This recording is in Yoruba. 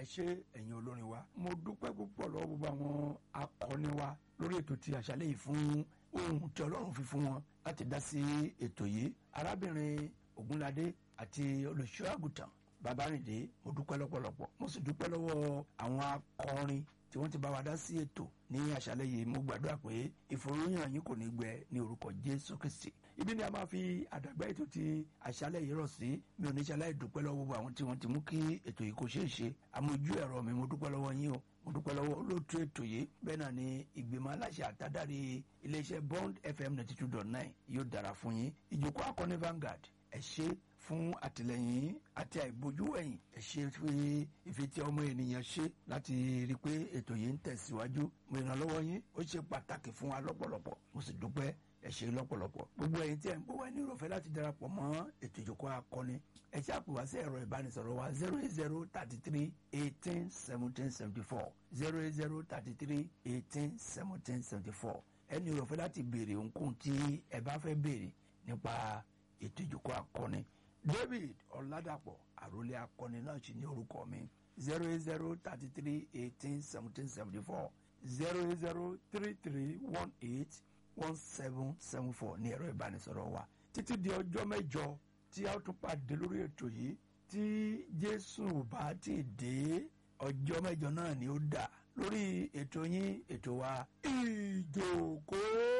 ṣé ẹ̀yin olórin wa mo dúpẹ́ púpọ̀ lọ́wọ́ gbogbo àwọn akọni wa lórí ètò ti àṣálẹ́ yìí fún ohun tí ọlọ́run fi fún wọn láti dá sí ètò yìí arábìnrin ogunlade àti olùṣọ́ àgùntàn babarinde mo dúpẹ́ lọ́pọ̀lọpọ̀ mo sì dúpẹ́ lọ́wọ́ àwọn akọrin tí wọ́n ti bá wa dá sí ètò ní àṣálẹ́ yìí mo gbàdúrà pé ìfòròyìn yín kò ní gbẹ ní orúkọ jésù kristi ibi ni a máa fi àdàgbà ètò ti àṣálẹ́ yìí rọ̀ sí mi ò ní ṣaláì dúpẹ́ lọ́wọ́ gbogbo àwọn tí wọ́n ti mú kí ètò yìí kó ṣeé ṣe àmójú ẹ̀rọ mi mo dúpẹ́ lọ́wọ́ yín o mo dúpẹ́ lọ́wọ́ olóòtú ètò yìí bẹ́ẹ̀ náà ni ìgbìmọ̀ aláṣẹ àtàdárí iléeṣẹ́ bond fm ninety two dot nine yóò dára fún yín ìjókòó akọni Vanguard ẹ ṣé fún àtìlẹyìn àti àìbójú ẹ̀yìn ẹ ṣé fi ìfetí ọmọ ènìyàn ṣe láti rí i pé ètò yìí ń tẹ̀síwájú mo ìrànlọ́wọ́ yín ó ṣe pàtàkì fún wa lọ́pọ̀lọpọ̀ mo sì dúpẹ́ ẹ ṣé lọ́pọ̀lọpọ̀ gbogbo ẹ̀yin tí ẹ̀ ń bọ̀ wá ní ìrọ̀fẹ́ láti darapọ̀ mọ́ ètò ìjókòó akọni ẹ ṣe àpò wá sí ẹ̀rọ ìbánisọ̀rọ̀ wa zero eight zero thirty three eighteen seventeen seventy four zero eight zero thirty three eighteen seventeen seventy four ẹ ní ìrọ̀fẹ́ láti béèrè ohunkóhun tí ẹ bá fẹ́ béèrè nípa ètò ìjókòó akọni david ọ̀làdàpọ̀ àròlé akọni náà sì ní orúkọ mi zero eight zero thirty three eighteen seventeen seventy four zero eight zero three three one eight one seven seven four ní ẹ̀rọ ìbánisọ̀rọ̀ wa títí di ọjọ́ mẹ́jọ tí a ó tún pàdé lórí ètò yìí tí jésù bá ti dé ọjọ́ mẹ́jọ náà ni ó dà lórí ètò yín ètò wa ìjókòó.